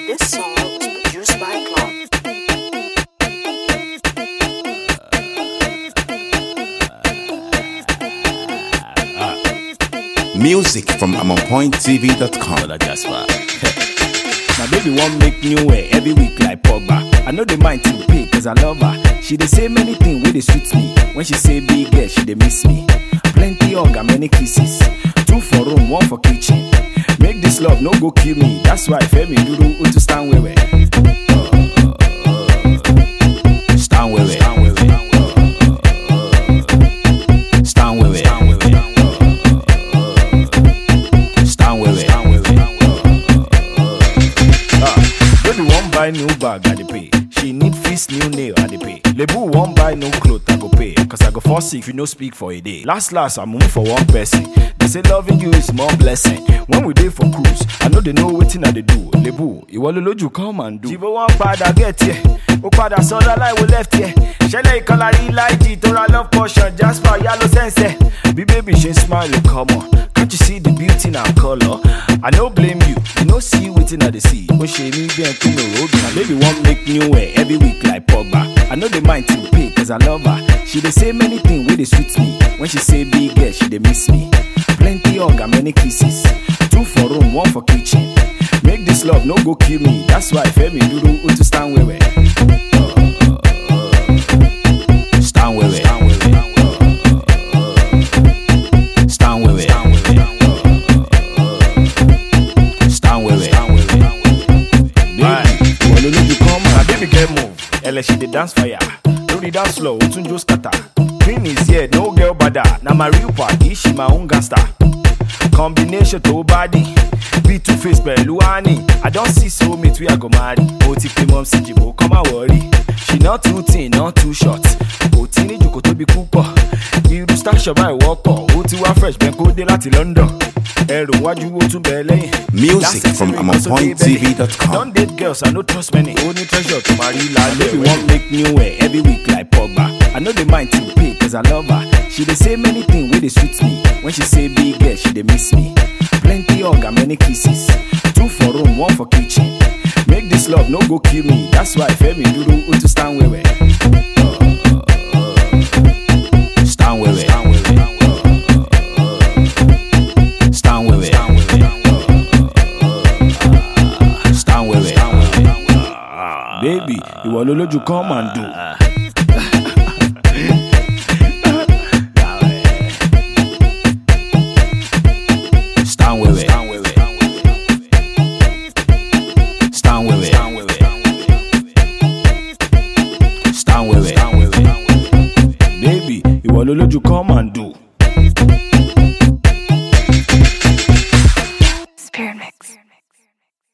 This song was produced by Clark. Music from AmonPointTV.com. Well, that's why. My baby won't make new way every week like Pogba. I know the mind to pay cause I love her. She dey say many things wey dey sweet me. When she say big girl, she dey miss me. Plenty hug and many kisses. Two for room, one for kitchen. Make this love no go kill me. That's why Femi Duru Utu stand wewe. Stand wewe. Stand wewe. Stand wewe. Stand wewe. Ah, Baby wan buy new bag, I dey pay. She need fix new nail, I dey pay. Lebu wan buy new cloth, I go pay. Cause I go fall sick if you no speak for a day. Last last, I move for one person. They say loving you is more blessing. When we dey for cruise, I know they know wetin I dey do. Lebu, ìwọ ló lójú come and do. Jìbò wọn padà get here, ó padà sọ́dọ̀ láìwo left here. Ṣẹlẹ̀ ìkọlà rí láìjì tó ra love portion, Jasper yálò sẹ́nsẹ̀. Bí bébì ṣe ń smile, come on. Can't you see the beauty in our color? I no blame you, you no see wetin I dey see. Ó ṣe mí bí ẹ̀ tó mi road. My baby wan make new hair every week like Pogba. I no dey mind to pay cause I love her. She dey say many things wey dey sweet me. When she say big girl, she dey miss me. Plenty hug and many kisses. Two for room, one for kitchen. Make this love no go kill me. That's why Femi Duru Utu stand wewe. Stand wewe. Stand wewe. Stand wewe. Baby, ìwọ ló lójú kan mọ́. Na baby girl move, ẹlẹ́ṣin dey dance fire. Lórí dance floor, ó tún jó scatter. Queen is here, no girl bada. Na my real party, she my own gangster. Combination tó bá dì. Bí two face pẹ̀lú honey. I don see soulmate wey I go marry. Ó ti pe mom sí jìbò, kọ́ máa wọ̀rí. She not too thin, not too short. Kò tí ní jòkó tóbi púpọ̀. Irú station báyìí wọ́pọ̀. Ó ti wá fresh bẹ́ẹ̀ kó dé láti London. Ẹrù wájú ó tún bẹ̀ lẹ́yìn. Music That's from it, because of AmonPointTV.com. I don date girls, I no trust many. Only treasure to marry lálẹ́. Baby wan make new hair every week like Pogba. I no dey mind to pay cause I love her. She dey say many things wey dey sweet me. When she say big girl, she dey miss me. Plenty hug and many kisses. Two for room, one for kitchen. Make this love no go kill me. That's why Femi Duru Utu stand wewe. Stand wewe. Stand wewe. Stand wewe. Baby, ìwọ ló lójú come and do. Stand wewe. Stand wewe. Stand wewe. Baby, ìwọ ló lójú come and do.